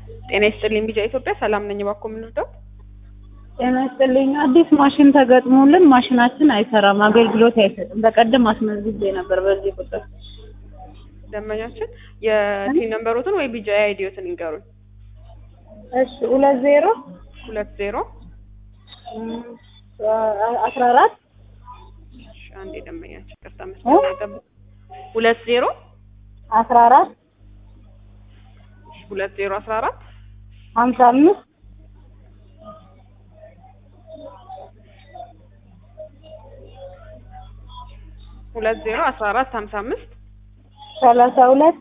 ጤና ይስጥልኝ ቢጫ ኢትዮጵያ ሰላም ነኝ። እባክዎ ምን ልርዳዎት? ጤና ይስጥልኝ። አዲስ ማሽን ተገጥሞልን ማሽናችን አይሰራም፣ አገልግሎት አይሰጥም። በቀደም አስመዝግቤ ነበር በዚህ ቁጥር። ደንበኛችን የቲን ነምበሮትን ወይ ቢጫ አይዲዮትን ይንገሩኝ። እሺ ሁለት ዜሮ ሁለት ዜሮ አስራ አራት እሺ፣ አንዴ ደንበኛችን ቅርታ መስመር ላይ ጠብቁ። ሁለት ዜሮ አስራ አራት እሺ፣ ሁለት ዜሮ አስራ አራት ሀምሳ አምስት ሁለት ዜሮ አስራ አራት ሀምሳ አምስት ሰላሳ ሁለት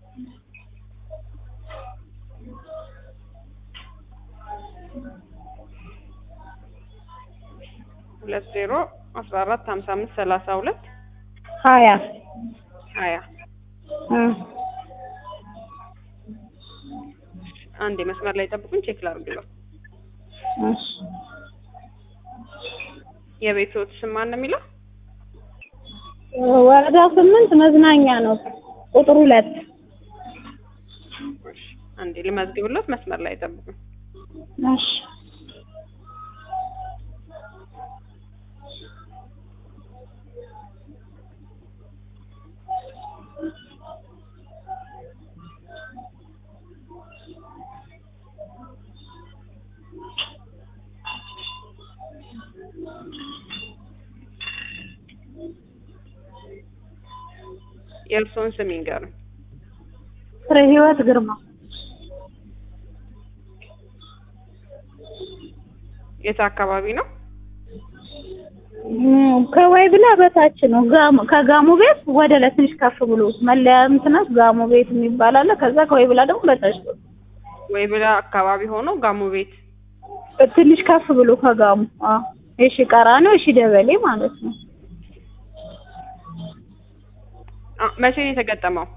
ሁለት ዜሮ አስራ አራት ሀምሳ አምስት ሰላሳ ሁለት ሀያ ሀያ እ አንዴ መስመር ላይ ጠብቁኝ፣ ቼክ ላድርግለው። እሺ የቤትዎት ስም ማን ነው የሚለው? ወረዳ ስምንት መዝናኛ ነው ቁጥር ሁለት እሺ፣ አንዴ ልመዝግብሎት፣ መስመር ላይ ጠብቁኝ። እሺ የእርስዎን ስም ይንገሩኝ። ፍሬ ህይወት ግርማ የት አካባቢ ነው? እም፣ ከወይ ብላ በታች ነው። ጋሞ ከጋሞ ቤት ወደ ላይ ትንሽ ከፍ ብሎ መለያ እንትናት ጋሞ ቤት የሚባል አለ። ከዛ ከወይ ብላ ደግሞ በታች ነው። ወይ ብላ አካባቢ ሆኖ ጋሞ ቤት ትንሽ ከፍ ብሎ ከጋሞ አዎ፣ እሺ ቀራንዮ፣ እሺ ደበሌ ማለት ነው። አ፣ መቼ ነው የተገጠመው?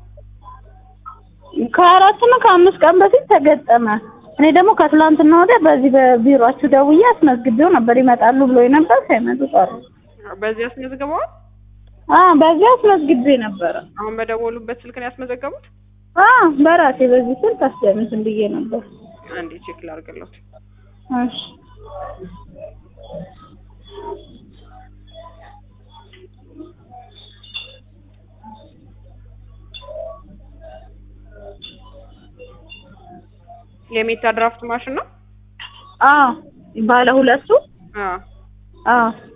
ከአራት ነው ከአምስት ቀን በፊት ተገጠመ። እኔ ደግሞ ከትላንትና ወዲያ በዚህ በቢሮአችሁ ደውዬ አስመዝግቤው ነበር ይመጣሉ ብሎ ነበር። ሳይመጡ ቀሩ። በዚህ አስመዝግበዋል? አ በዚህ አስመዝግቤ ነበረ። አሁን በደወሉበት ስልክ ነው ያስመዘገቡት? አ በራሴ በዚህ ስልክ አስደምስም ብዬ ነበር። አንዴ ቼክ ላድርግሎት። እሺ የሜታ ድራፍት ማሽን ነው? አ ባለ ሁለቱ አዎ። አ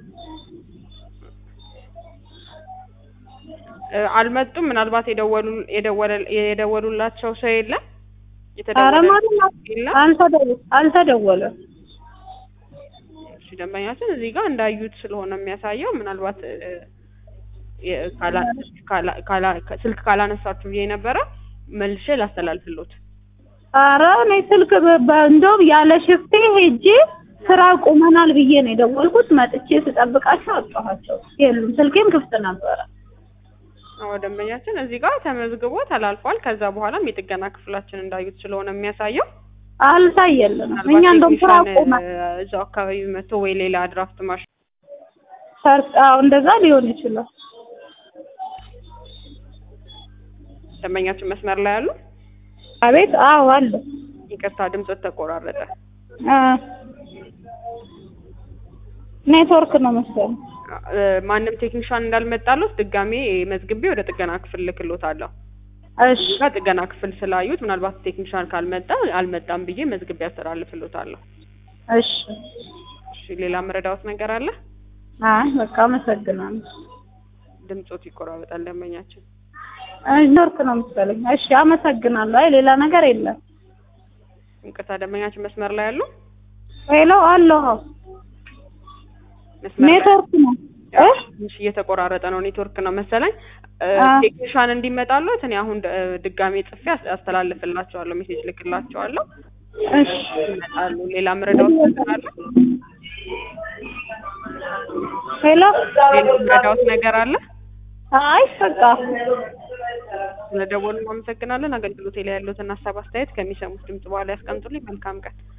እ፣ አልመጡም። ምናልባት የደወሉ የደወለ የደወሉላቸው ሰው የለም? ኧረ ማንም የለም? አልተደወ- አልተደወለም። እሺ፣ ደንበኛችን እዚህ ጋር እንዳዩት ስለሆነ የሚያሳየው ምናልባት እ፣ የ- ካላ- ካላ- ካላ- ስልክ ካላነሳችሁ ብዬ ነበረ መልሼ ላስተላልፍሎት። ኧረ እኔ ስልክ በ- በ- እንደውም ያለ ሽፍቴ ሄጄ ስራ ቁመናል ብዬ ነው የደወልኩት። መጥቼ ስጠብቃቸው አጣኋቸው። የሉም። ስልኬም ክፍት ነበረ። አዎ ደንበኛችን እዚህ ጋር ተመዝግቦ ተላልፏል። ከዛ በኋላም የጥገና ክፍላችን እንዳዩት ስለሆነ የሚያሳየው አልታየልንም። እኛ ምናልባት እንደውም ስራ ቴክኒሻን ቁመ እ፣ እዛው አካባቢ መጥቶ ወይ ሌላ ድራፍት ማሽን ሰርጥ አዎ እንደዛ ሊሆን ይችላል። ደንበኛችን መስመር ላይ ያሉ አቤት አዎ አለ ይቅርታ ድምፆት ተቆራረጠ። አ ኔትወርክ ነው መሰለኝ። እ፣ ማንም ቴክኒሻን እንዳልመጣሉት ድጋሜ መዝግቤ ወደ ጥገና ክፍል ልክሎታለሁ። እሺ እዚህ ጋር ጥገና ክፍል ስላዩት ምናልባት ቴክኒሻን ካልመጣ አልመጣም ብዬ መዝግቤ ያስተላልፍሎታለሁ። እሺ እሺ ሌላ መረዳዎት ነገር አለ? አይ በቃ አመሰግናለሁ። ድምፆት ይቆራረጣል ደንበኛችን። ኔትወርክ ነው መሰለኝ። እሺ አመሰግናለሁ። አይ ሌላ ነገር የለም። ይቅርታ ደንበኛችን መስመር ላይ ያሉ ሄሎ አለሁ። መስመር ላይ ኔትወርክ ነው እ ትንሽ እየተቆራረጠ ነው። ኔትወርክ ነው መሰለኝ። እ፣ አ። ቴክኒሻን እንዲመጣሉት እኔ አሁን እ፣ ድጋሜ ጽፌ አስ- አስተላልፍላቸዋለሁ፣ ሜሴጅ ልክላቸዋለሁ። እሺ ይመጣሉ። ሌላ መረዳዎት ነገር አለ? ሄሎ ሌላ መረዳዎት ነገር አለ? አይ በቃ ስለደወሉ አመሰግናለን። አገልግሎቴ ላይ ያሉትን ሀሳብ አስተያየት ከሚሰሙት ድምጽ በኋላ ያስቀምጡልኝ። መልካም ቀን።